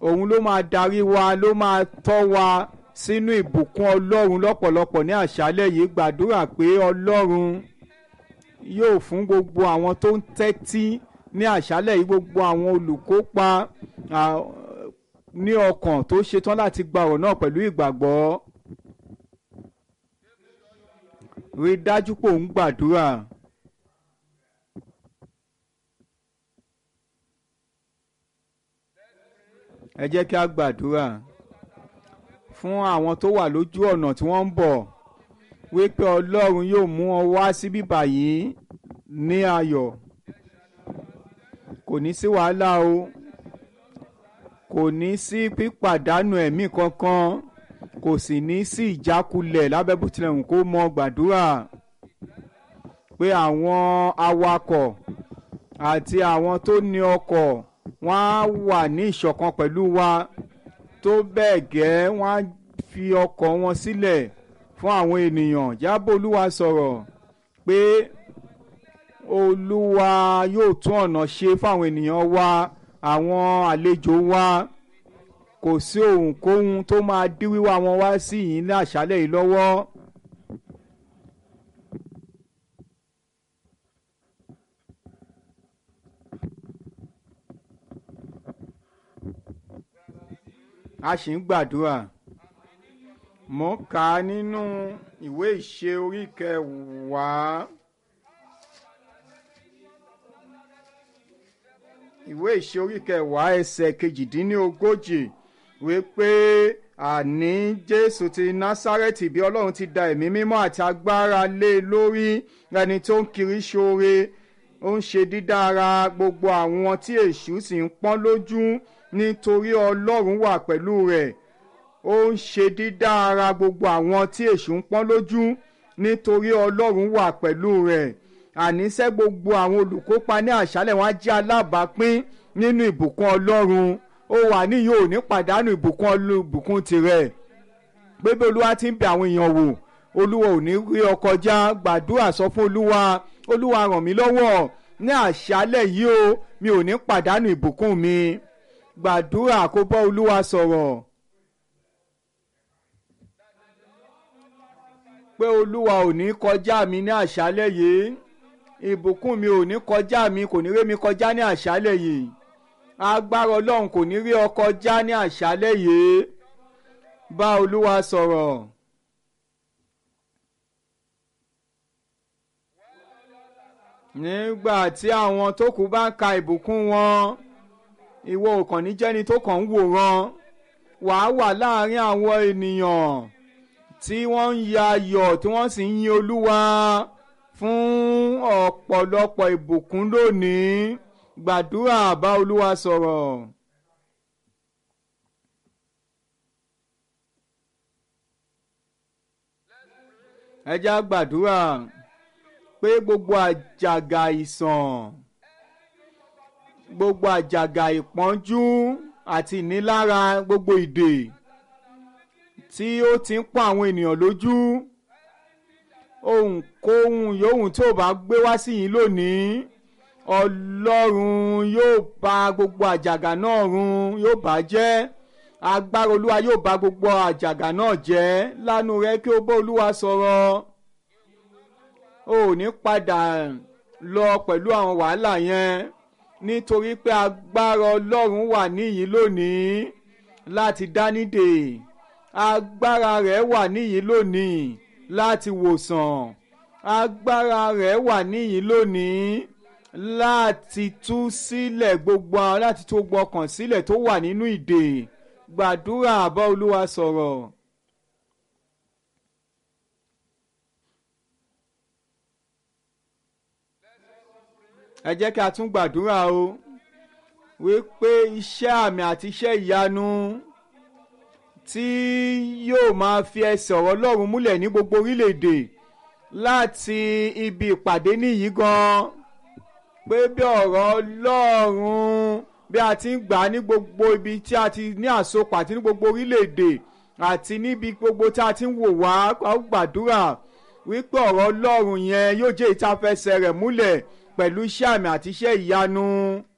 òun ló máa darí wa ló máa tọ́ wa sínú ìbùkún ọlọ́run lọ́pọ̀lọpọ̀ ní àṣálẹ̀ yìí gbàdúrà pé ọlọ́run yóò fún gbogbo àwọn tó ń tẹ́tí ní àṣálẹ̀ yìí gbogbo àwọn olùkópa ní ọkàn tó ṣetán láti gba ọ̀rọ̀ náà pẹ̀lú ìgbàgbọ́ rí dájú pé òun gbàdúrà. ẹ jẹ́ kí a gbàdúrà fún àwọn tó wà lójú ọ̀nà tí wọ́n ń bọ̀ wípé ọlọ́run yóò mú wọn wá sí bíbà yìí ní ayọ̀ kò ní sí wàhálà o kò ní sí pípàdánù ẹ̀mí kankan kò sì ní sí ìjákulẹ̀ lábẹ́ bó tilẹ̀ wù kó mọ gbàdúrà pé àwọn awakọ̀ àti àwọn tó ní ọkọ̀ wọ́n á wà ní ìṣọ̀kan pẹ̀lú wa tó bẹ́ẹ̀ gẹ́ wọ́n á fi ọkọ̀ wọn sílẹ̀ fún àwọn ènìyàn jábọ̀ olúwa sọ̀rọ̀ pé olúwa yóò tún ọ̀nà ṣe fáwọn ènìyàn wa àwọn àlejò wa kò sí ohunkóhun tó máa dí wíwá wọn wá sí yìí ní àṣálẹ̀ yìí lọ́wọ́. a sì ń gbàdúrà mo kà á nínú ìwé ìṣe orí kẹwàá ìwé ìṣe orí kẹwàá ẹsẹ̀ kejìdínlógójì wípé àní jésù ti násárẹ́tì bí ọlọ́run ti da ẹ̀mí mímọ́ àti agbára lé e lórí ẹni tó ń kiri ṣoore ó ń ṣe dídára gbogbo àwọn tí èṣù sì ń pọ́n lójú nítorí ọlọ́run wà pẹ̀lú rẹ̀ ó ń ṣe dídára gbogbo àwọn tí èṣù ń pọ́n lójú nítorí ọlọ́run wà pẹ̀lú rẹ̀ àníṣe gbogbo àwọn olùkópa ní àṣálẹ̀ wọn á jẹ́ alábàápín nínú ìbùkún ọlọ́run ó wà níyì ò ní pàdánù ìbùkún ìbùkún tirẹ̀ pé bí olúwa ti ń bẹ àwọn èèyàn wò olúwa ò ní rí ọ kọjá gbàdúrà sọ fún olúwa olúwa ràn mí lọ́wọ́ ní àṣálẹ̀ yìí o mi ò ní pàdánù ìbùkún mi gbàdúrà kó bọ́ olúwa sọ̀rọ̀. pé olúwa ò ní kọjá mi ní àṣálẹ̀ yìí ìbùkún mi ò ní kọjá mi kò ní rí mi kọjá ní àṣálẹ̀ yìí agbára ọlọ́run kò ní rí ọ kọjá ní àṣálẹ̀ yìí bá olúwa sọ̀rọ̀. nígbà tí àwọn tó kù bá ń ka ìbùkún wọn ìwọ ò kàn ní jẹ́ni tó kàn ń wòran wàá wà láàrin àwọn ènìyàn tí wọ́n ń ya ayọ̀ tí wọ́n sì ń yin olúwa fún ọ̀pọ̀lọpọ̀ ìbùkún lónìí gbàdúrà bá olúwa sọ̀rọ̀. ẹ já gbàdúrà pé gbogbo àjàgà ìsàn gbogbo àjàgà ìpọ́njú àti ìnilára gbogbo ìdè tí ó ti ń pọ́n àwọn ènìyàn lójú ohunkóhun yòówù tí ò bá gbé wá sí yín lónìí ọlọ́run yóò bà gbogbo àjàgà náà run yóò bà jẹ́ agbára olúwa yóò bà gbogbo àjàgà náà jẹ́ lánú rẹ kí o bá olúwa sọ̀rọ̀ o ò ní padà lọ pẹ̀lú àwọn wàhálà yẹn nítorí pé agbára ọlọ́run wà níyìí lónìí láti dánidè agbára rẹ̀ wà níyìí lónìí láti wòsàn agbára rẹ̀ wà níyìí lónìí láti tú sílẹ̀ gbogbo láti tú gbogbo ọkàn sílẹ̀ tó wà nínú ìdè gbàdúrà bá olúwa sọ̀rọ̀. ẹ jẹ́ kí a tún gbàdúrà o wípé iṣẹ́ àmì àti iṣẹ́ ìyanu tí yóò máa fi ẹsẹ̀ ọ̀rọ̀ Ọlọ́run múlẹ̀ ní gbogbo orílẹ̀-èdè láti ibi ìpàdé nìyí gan pé bí ọ̀rọ̀ Ọlọ́run bí a ti ń gbà ní gbogbo ibi tí a ti ní àsopọ̀ àti ní gbogbo orílẹ̀-èdè àti níbi gbogbo tí a ti ń wò wá gbàdúrà wípé ọ̀rọ̀ Ọlọ́run yẹn yóò jẹ́ ìtafẹsẹ̀ rẹ̀ múlẹ̀ pẹ̀lú iṣẹ́ àmì àti iṣẹ́ ìyanu